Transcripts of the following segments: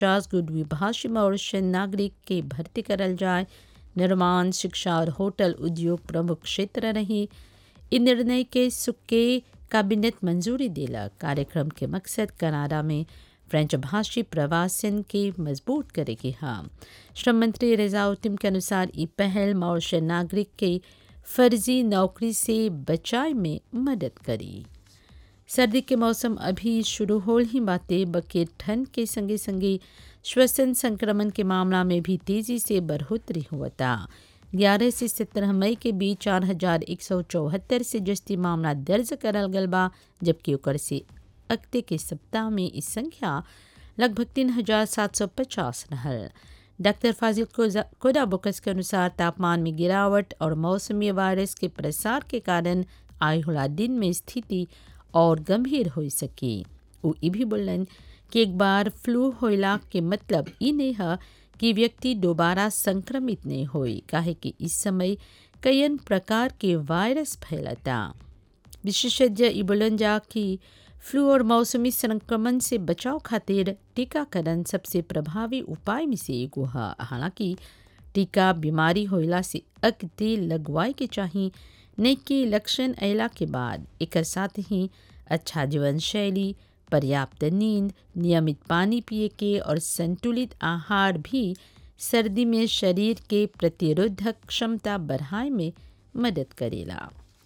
पचास गो द्विभाषी मॉरिशन नागरिक के भर्ती करल जाए निर्माण शिक्षा और होटल उद्योग प्रमुख क्षेत्र रही इ निर्णय के सुके कैबिनेट मंजूरी दिलक कार्यक्रम के मकसद कनाडा में फ्रेंच भाषी प्रवासन के मजबूत करे के हा श्रम मंत्री रेजाउद्दीन के अनुसार ई पहल मॉरिशन नागरिक के फर्जी नौकरी से बचाए में मदद करी सर्दी के मौसम अभी शुरू होल ही बाते बके ठंड के संगे संगे श्वसन संक्रमण के मामला में भी तेजी से बढ़ोतरी हुआ ग्यारह से सत्रह मई के बीच चार हजार एक सौ चौहत्तर से जस्ती मामला दर्ज करल गल बा जबकि ओकर से अगते के सप्ताह में इस संख्या लगभग तीन हजार सात सौ पचास रहल डॉक्टर फाजिल कोदा बुकस के अनुसार तापमान में गिरावट और मौसमी वायरस के प्रसार के कारण आए होला दिन में स्थिति और गंभीर हो सकी वो ये भी बोलन कि एक बार फ्लू होला के मतलब ई नहीं है कि व्यक्ति दोबारा संक्रमित नहीं होई काहे कि इस समय कईन प्रकार के वायरस फैलता विशेषज्ञ ई बोलन जा कि फ्लू और मौसमी संक्रमण से बचाव खातिर टीकाकरण सबसे प्रभावी उपाय में से एगो है हालांकि टीका बीमारी होला से अगते लगवाए के चाहिए नहीं कि लक्षण अयला के बाद एक साथ ही अच्छा जीवन शैली पर्याप्त नींद नियमित पानी पिए के और संतुलित आहार भी सर्दी में शरीर के प्रतिरोधक क्षमता बढ़ाए में मदद करेला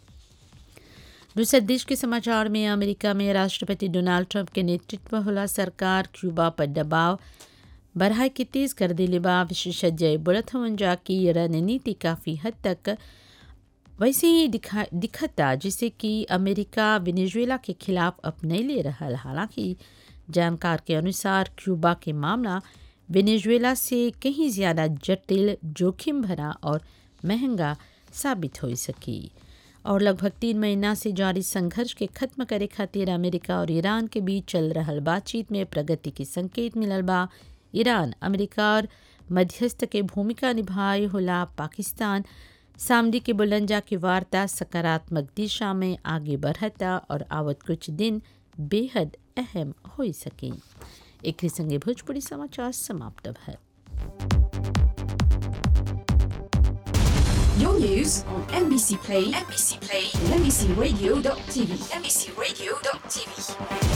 दूसरे देश के समाचार में अमेरिका में राष्ट्रपति डोनाल्ड ट्रंप के नेतृत्व होला सरकार क्यूबा पर दबाव बढ़ाए के तेज कर दिले बा विशेषज्ञ बोलत हवन जा कि रणनीति काफ़ी हद तक वैसे ही दिखा दिखता जिसे कि अमेरिका वेनेजुएला के खिलाफ अपने ले रहा हालांकि जानकार के अनुसार क्यूबा के मामला वेनेजुएला से कहीं ज़्यादा जटिल जोखिम भरा और महंगा साबित हो सकी और लगभग तीन महीना से जारी संघर्ष के खत्म करे खातिर अमेरिका और ईरान के बीच चल रहा बातचीत में प्रगति के संकेत मिलल बा ईरान अमेरिका और मध्यस्थ के भूमिका निभाए होला पाकिस्तान सामडी के बुलंजा की वार्ता सकारात्मक दिशा में आगे बढ़ता और आवत कुछ दिन बेहद अहम हो सके एक संगे भोजपुरी समाचार समाप्त है Your news on NBC Play, NBC Play, and NBCRadio.tv, NBCRadio.tv.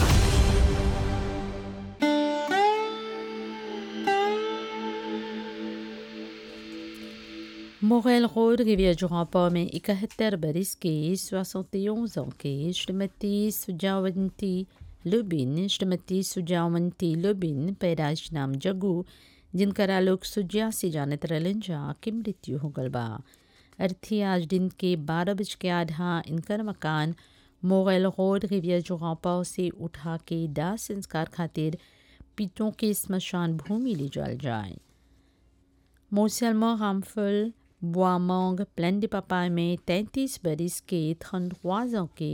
मोगल रोड रिवियर जोहापा में इकहत्तर बरस के सोसौतेज के श्रीमती सुजावंती लुबिन श्रीमती सुजावंती लुबिन पैदाइश नाम जगू जिनकरा लोग सुजिया से जानत रहलन जा की मृत्यु हो गल बा अर्थी आज दिन के बारह बज के आधा इनकर मकान मोगल रोड रिवियर जोहापा से उठा के दाह संस्कार खातिर पीतों के स्मशान भूमि ले जाल जाए मोसलमा रामफल बुआमोंग प्लेन de पापा में तैंतीस बरिस के थंडवाजों के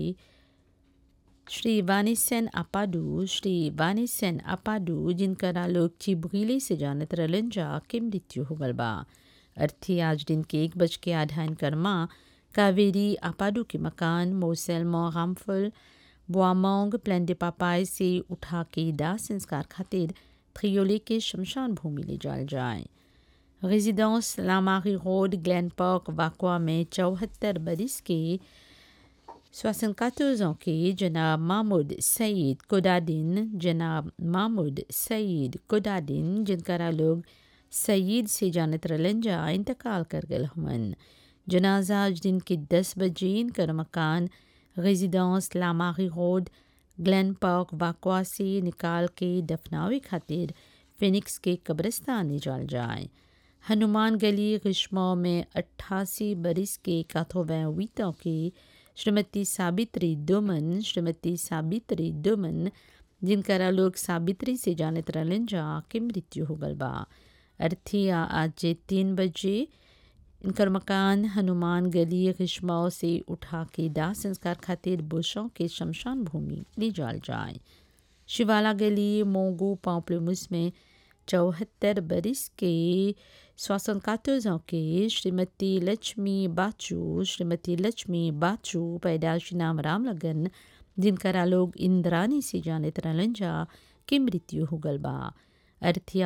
श्री वानिसन अपाडू श्री वानिसन अपाडू जिनकरा लोग चिबगीली से जानत रहलन जा के मृत्यु हो गल बा अर्थी आज दिन के एक बज के आधा इनकर माँ कावेरी अपाडू के मकान मोसलमा रामफल बुआमोंग प्लेन de पापाए से उठा के दाह संस्कार खातिर थ्रियोली के शमशान भूमि ले जाल जाए residence La Marie road Glen Park Vacoas में चौहत्तर बरिस के सोसनकातोजों के जनाब महमूद सईद कोदादिन जनाब महमूद सईद कोदादिन जिनकरा लोग सईद से जानत रलन जा इंतकाल कर गल हमन जनाजा आज दिन के दस बजे इनकर मकान residence La Marie road Glen Park Vacoas से निकाल के दफनावे खातिर फिनिक्स के कब्रिस्तान ले जाल जाए हनुमान गली ग्रीष्मा में अट्ठासी बरिस के काथोवैवीतों के श्रीमती साबित्री दुमन श्रीमती साबित्री दुमन जिनकरा लोग साबित्री से जानत रहलन जा के मृत्यु हो गल बा अर्थिया आज तीन बजे इनकर मकान हनुमान गली ग्रीष्माओं से उठा के दाह संस्कार खातिर बुशों के शमशान भूमि ले जाल जाए शिवाला गली मोंगू पांपलमुस में चौहत्तर बरिस के स्वासनकातोजों के श्रीमती लक्ष्मी बाचू श्रीमती लक्ष्मी बाचू पैदाशी नाम राम लगन जिनकरा लोग इंद्रानी से जानत रहलन जा के मृत्यु हो गल बा अर्थी